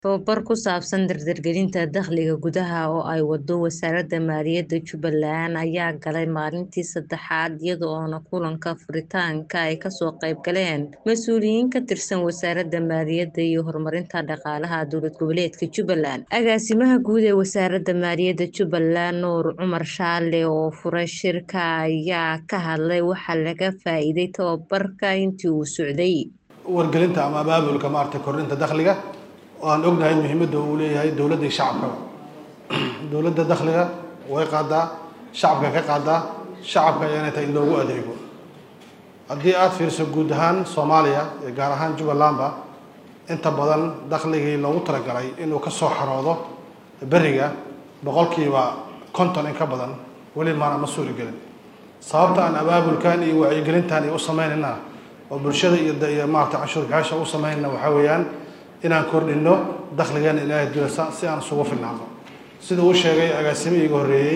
Tababar ku saabsan dardargelinta dakhliga gudaha oo ay wado Wasaaradda Maaliyadda Jubbaland ayaa galay maalintii saddexaad iyada oo kulanka furitaanka ay kasoo qayb galeen mas'uuliyiin ka tirsan Wasaaradda Maaliyadda iyo Horumarinta Dhaqaalaha Dowlad Goboleedka Jubbaland. Agaasimaha guud ee Wasaaradda Maaliyadda Jubbaland Nuur Cumar Shaale oo furay shirka ayaa ka hadlay waxa laga faa'iiday tababarka intii uu socday. wargelinta ama abaabulka maaragtay kordhinta dakhliga oo aan ognahay muhiimadda uu leeyahay dowladda iyo shacabkaba dowladda dakhliga way qaadaa shacabka ka qaadaa shacabka ayaana tahay in loogu adeego haddii aada fiiriso guud ahaan soomaaliya iyo gaar ahaan jubbalandba inta badan dakhligii loogu talagalay inuu ka soo xaroodo beriga boqolkiiba konton in ka badan weli maana ma suuri gelin sababta aan abaabulkan iyo wacyigelintan iyo u sameynayna oo bulshada iyo iyo maarata canshuur bixiyaasha u sameynayna waxaa weeyaan inaan kordhino dakhligeena ilaahay dulasa si aan isugu filnaano sida uu sheegay agaasimihii iga horreeyey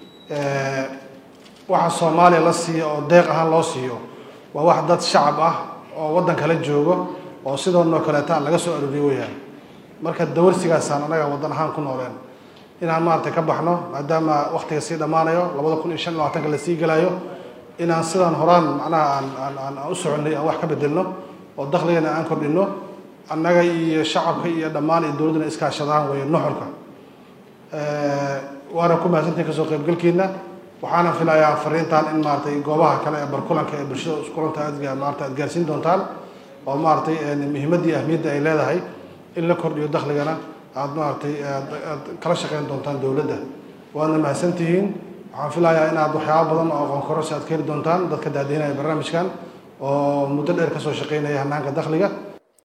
waxa soomaaliya la siiyo oo deeq ahaan loo siiyo waa wax dad shacab ah oo waddan kala joogo oo sidoonoo kaleeta laga soo arooriyo weyaan marka dawarsigaasaan anaga waddan ahaan ku nooleen inaan maaragtay ka baxno maadaama waktiga sii dhammaanayo labada kun iyo shan iyo labaatanka lasii gelayo inaan sidaan horaan macnaha aan aan aan u soconnay aan wax ka bedelno oo dakhligana aan kordhino annaga iyo shacabka iyo dhammaan iyo dowladduna iskaashadaan weeye nuxurka waana ku mahadsantahin kasoo qaybgalkiina waxaana filayaa fariintan in maaragtay goobaha kale ee barkulanka ee bulshada iskulanta aad maarata aad gaarsiin doontaan oo maaragtay muhiimadda iyo ahmiyadda ay leedahay in la kordhiyo dakhligana aad maaragtay aad kala shaqeyn doontaan dowladda waadna mahadsantihiin waxaan filayaa inaad waxyaaba badan oo aqoon kororsi aad ka heli doontaan dadka daadihinaya barnaamijkan oo muddo dheer kasoo shaqeynaya hanaanka dakhliga